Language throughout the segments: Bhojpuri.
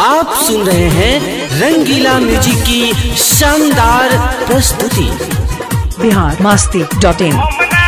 आप सुन रहे हैं रंगीला म्यूजिक की शानदार प्रस्तुति बिहार मास्ती डॉट इन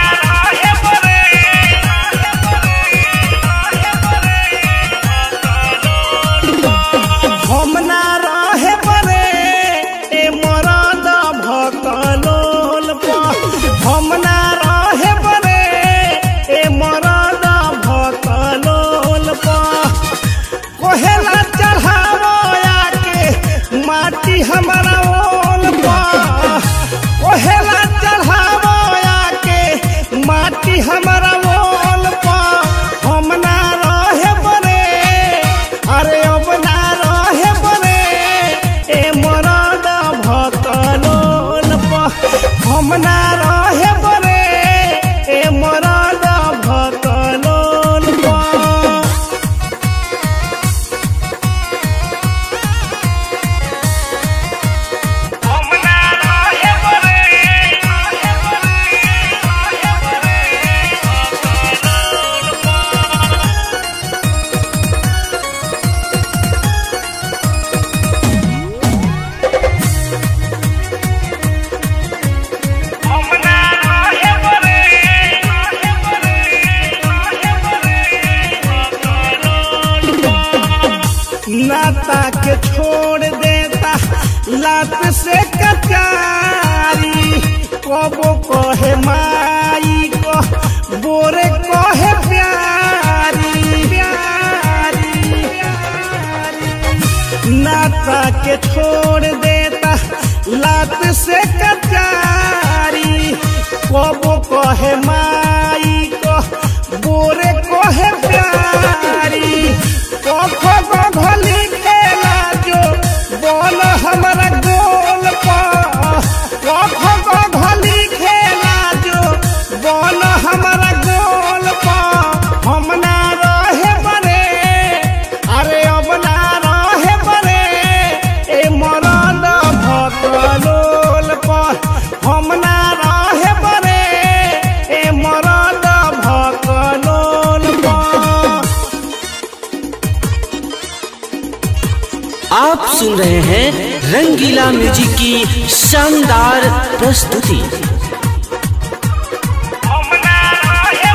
हम ना रहे परे ए मरद भकलोल हम ना रहे परे ए मरद भकलोल कोहेला चढ़ावो आके माटी हमारा ओल कोहेला चढ़ावो आके माटी हमारा ओल हम ना रहे परे अरे अब ना रहे बने ए मरद भकलोल हम ना रहे बने ए मरद भकलोल हम ना रहे हम ना रहे नाता के छोड़ देता लात से कचारी कबो कहे माई को बोरे कहे प्यारी प्यारी नाता के छोड़ देता लात से कचारी कबो कहे माई को बोरे कहे प्यारी कखो गघली खेला जो बोल हमारा गोल कखो गघली खेला जो बोल हमारा गोल हम ना रहे बने अरे अब ना रहे बने ए मरद भकलोल हम ना रहे बने ए मरद भकलोल आप सुन रहे हैं रंगीला म्यूजिक की शानदार प्रस्तुति हम ना रहे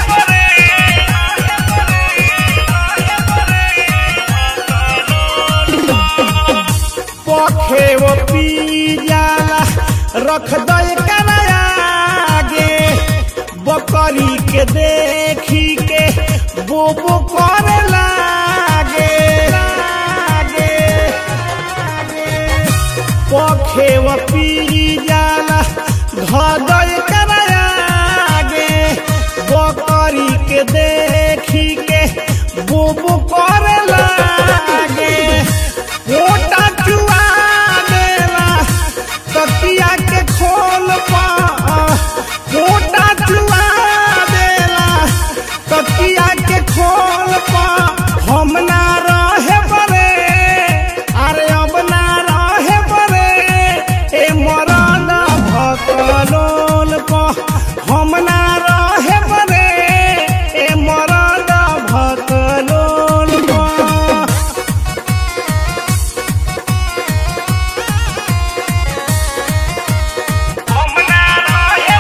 पखे वो पी जाला रख दे आगे बकरी के देखी के बोबो करे लागे लागे पखे वो पी जाला धदय करागे बकरी के देखी के बुबु करे लागे मोटा चुआ देला तकिया के खोल पा मोटा चुआ देला तकिया के खोल पा हम ना रहे बरे अरे अब ना रहे बरे ए मरद भकलोल हम ना रहे बरे ए मरद भकलोल हम ना रहे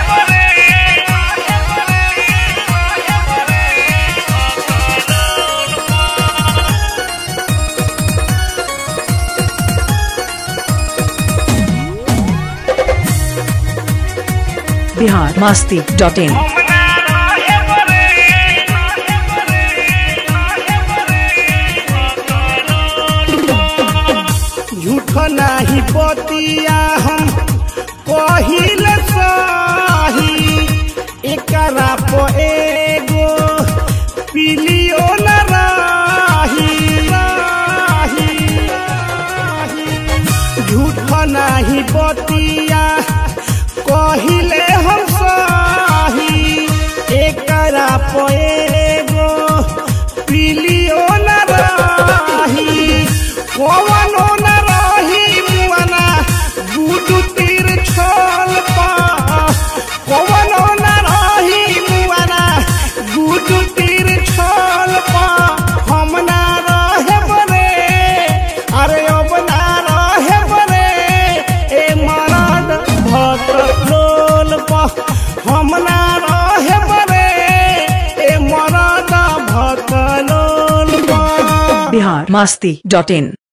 बिहार मास्ती डॉट इन हम ना रहे झूठ नाही बतिया हम कहिल सही एकरा प एगो पिलियो न राही राही झूठ नाही बतिया कहिले हम सही एकरा प एगो पिलियो न राही कवनो न रही मुआना गुडू तीर छोल पा कवनो न रही मुआना गुडू तीर छोल पा हम ना रहे बने अरे बहकलोल बा बिहार मस्ती डॉट इन